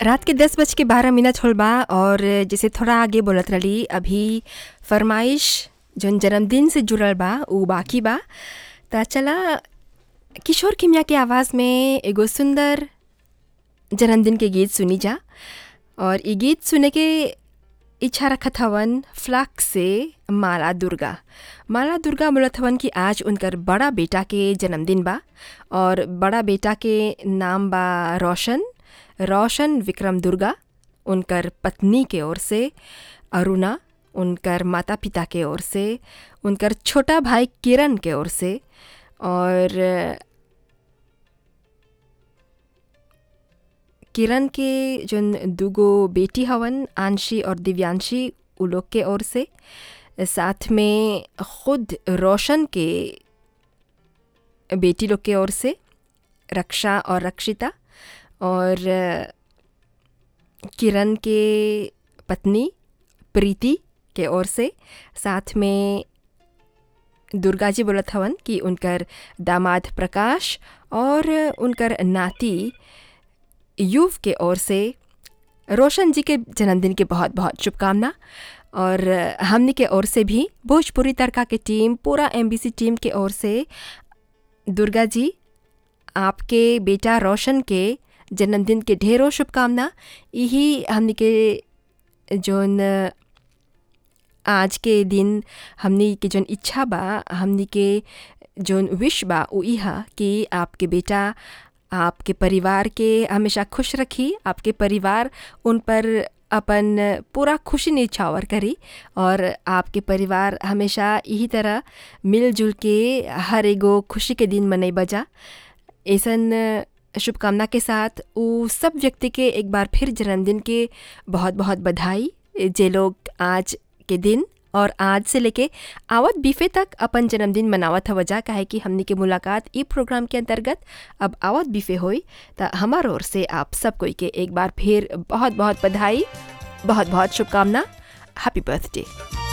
रात के दस बज के बारह मिनट होल बा और जैसे थोड़ा आगे बोलत रही अभी फरमाइश जौन जन्मदिन से जुड़ल बा उ बाकी बा त चला किशोर किमिया के आवाज़ में एगो सुंदर जन्मदिन के गीत सुनी जा और ये गीत सुने के इच्छा रखत हवन फ्लाक से माला दुर्गा माला दुर्गा बोलत हवन कि आज उनकर बड़ा बेटा के जन्मदिन बा और बड़ा बेटा के नाम बा रोशन रोशन विक्रम दुर्गा उनकर पत्नी के ओर से अरुणा उनकर माता पिता के ओर से उनकर छोटा भाई किरण के ओर से और किरण के जोन दूगो बेटी हवन आंशी और दिव्यांशी उ लोग के ओर से साथ में खुद रोशन के बेटी लोग के ओर से रक्षा और रक्षिता और किरण के पत्नी प्रीति के ओर से साथ में दुर्गा जी बोलत हवन कि उनकर दामाद प्रकाश और उनकर नाती युव के ओर से रोशन जी के जन्मदिन के बहुत बहुत शुभकामना और हमने के ओर से भी भोजपुरी तड़का के टीम पूरा एमबीसी टीम के ओर से दुर्गा जी आपके बेटा रोशन के जन्मदिन के ढेरों शुभकामना यही हमने के जोन आज के दिन हमनी के जोन इच्छा बा हमनी के जोन विश बा उ इहा कि आपके बेटा आपके परिवार के हमेशा खुश रखी आपके परिवार उन पर अपन पूरा खुशी निछावर करी और आपके परिवार हमेशा यही तरह मिलजुल के हर एगो खुशी के दिन मनई बजा ऐसन शुभकामना के साथ वो सब व्यक्ति के एक बार फिर जन्मदिन के बहुत बहुत बधाई जे लोग आज के दिन और आज से लेके आवत बीफे तक अपन जन्मदिन मनावत वजह काहे कि हमनी के मुलाकात ई प्रोग्राम के अंतर्गत अब आवत बीफे होई त हमार ओर से आप सब कोई के एक बार फिर बहुत बहुत बधाई बहुत बहुत शुभकामना हैप्पी बर्थडे